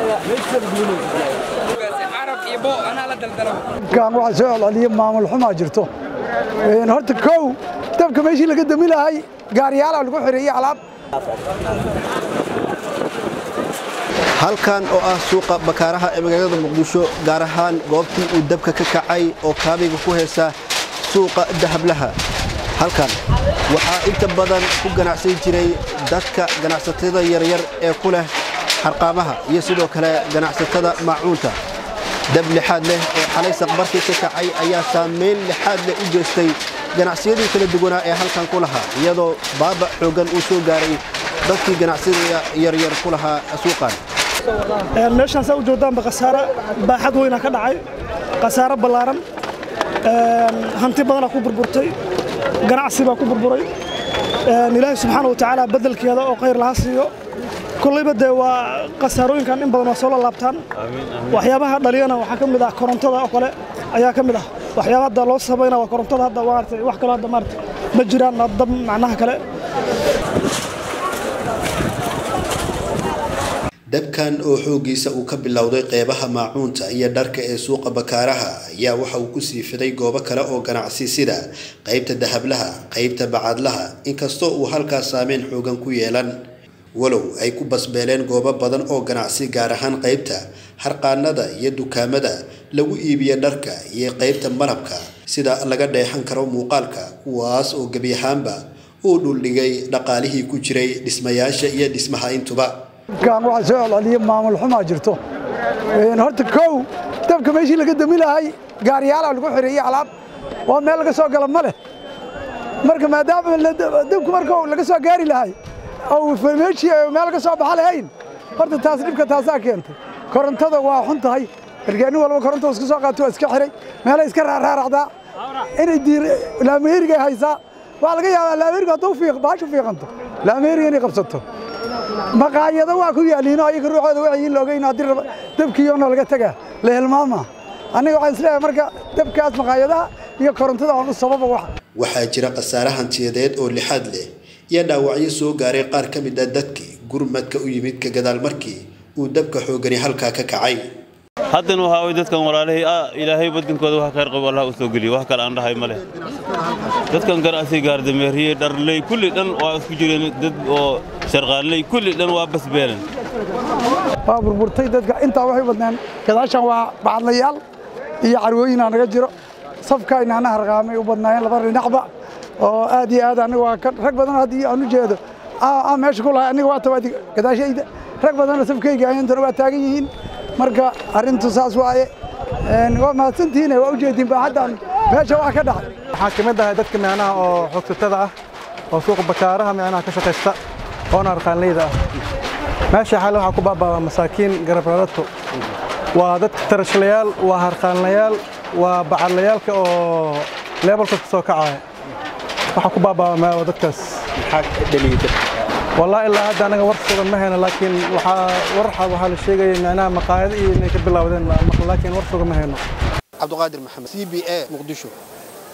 kan waxaa soo celceliya maamul xumaa jirto horta kow dabka meeshii laga dami lahay gaariyaalaa lagu xireeyey alaab halkan oo ah suuqa bakaaraha ee magaalada muqdisho gaar ahaan goobtii uu dabka ka kacay oo kaabiga ku heesa suuqa dahablaha halkan waxaa inta badan ku ganacsan jiray dadka ganacsatada yaryar ee ku leh xarqaamaha iyo sidoo kale ganacsatada maacuunta dab lixaad leh oo xalay saqbarkii ka kacay ayaa saamayn lixaad leh u geystay ganacsiyadii kala duwanaa ee halkan ku lahaa iyadoo baaba xooggan uu soo gaaray dadkii ganacsiyada yaryar ku lahaa suuqan meeshaan saa u joodaanba khasaare baaxad weynaa ka dhacay khasaare ballaaran hanti badanaa ku burburtay ganacsi baa ku burburay ilaahay subxaana wa tacaala beddelkeeda oo khayr laha siiyo kollayba dee waa khasaarooyinkan in badan waa soo lalaabtaan waxyaabaha dhaliyana waxaa ka mid ah korontada oo kale ayaa ka mid ah waxyaaba hadda loo sabayna waa korontada hadda maaragtay wax kaloo hadda maaragtay ma jiraan dab macnaha kale dabkan oo xooggiisa uu ka bilowday qeybaha maacuunta iyo dharka ee suuqa bakaaraha ayaa waxa uu ku sii fiday goobo kale oo ganacsi sida qaybta dahablaha qaybta bacaadlaha inkastoo uu halkaas saameyn xoogan ku yeelan walow ay ku basbeeleen goobo badan oo ganacsi gaar ahaan qaybta harqaanada iyo dukaamada lagu iibiya dharka iyo qaybta malabka sida laga dheexan karo muuqaalka kuwaas oo gebi ahaanba uu dhuldhigay dhaqaalihii ku jiray dhismayaasha iyo dhismaha intuba kan waxaa soo celceliya maamul xumaa jirto horta kow dabka meeshii laga dami lahay gaariyaalaa lagu xireeyey alaab waa meel laga soo gala ma leh marka maadaama dabku marka laga soo gaari lahay oo meeshii meel laga soo baxa lahayn horta taas dhibka taasaa keentay korontada waa xun tahay markaa nin walba koronta iska soo qaato waa iska xiray meelay iska raaraaracdaa inay diir laameerigay haysaa waxaa laga yaabaa laameeriga hadduu fiiq baashu fiiqanto laameeriga inay qabsato maqaayado waa ku yaaliino ayaga ruuxooda waxay loogeyn haddii dabkiiyoona laga tagaa la hilmaama aniga waxaan isleeyahay marka dabkaas maqaayadaha iyo korontada aan u sababa wax waxaa jira khasaare hantiyadeed oo lixaad leh iyo dhaawacyo soo gaaray qaar ka mid ah dadkii gurmadka u yimid ka gadaal markii uu dabka xoogani halkaa ka kacay haddana waxaa way dadkan walaalihii ilaahay badankooda wax khayr qabo allah u soo geliyo wax kale aan dhahay ma leh dadkan ganacsi gaardameeriye dharley kulli dhan waa isku jireen dad oo sharqaanley kulli dhan waa basbeelen waa burburtay dadka intaa waxay badneen gadaashan waa bacadlayaal iyo carwooyinaa naga jiro safkayna ana harqaamay u badnaayeen laba dhinacba oo aad iyo aad aniga waa rag badan haddii aan u jeedo meesha ku lahay aniga waa tawaadi gadaashayda rag badanoo safkayga ayantana waa taagan yihiin marka arrintu saas waaye waa mahadsantihiin waa ujeediin baaxaddan meesha waa ka dhacay waxaan ka mid ahay dadka micnaha oo xoogsatada ah oo suuqa bakaaraha micnaha ka shaqaysta oona arqaanleyda ah meesha xale waxaa ku baaba'aa masaakiin garabradato waa dadka tarashlayaal waa harqaanlayaal waa bacadlayaalka oo leebalka ka soo kacaya waxaa ku baaba'aa dadkaas والله إلا هذا أنا ورث ما هنا لكن وحا ورحة وحا الشيء معناها مقاعد إيه إنك بالله لكن ورث ما هنا عبد القادر محمد سي بي اي مقدشو